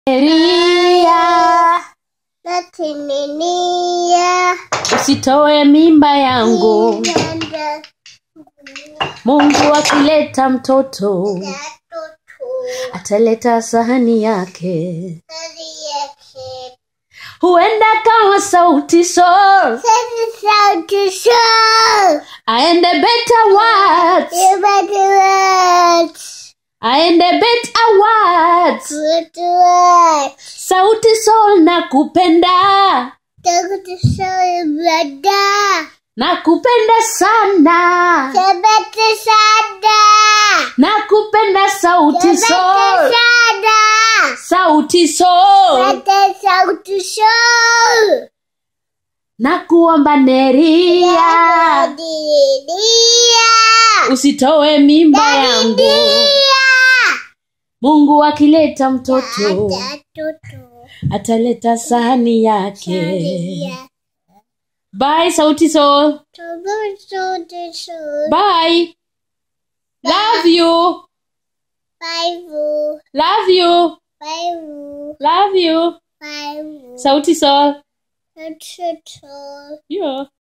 Elia, natininia usitoe mimba yangu. Mungu akileta mtoto ataleta sahani yake, huenda kama sauti sol aende better words, aende better words. Sauti sol nakupenda, nakupenda sana, nakupenda sauti sol, sauti sol. Nakuomba Neria, usitoe mimba yangu. Mungu akileta mtoto ataleta sahani yake. Bye sauti sol. Bye. Love you. Love you. Love you. Sauti sol. Yeah.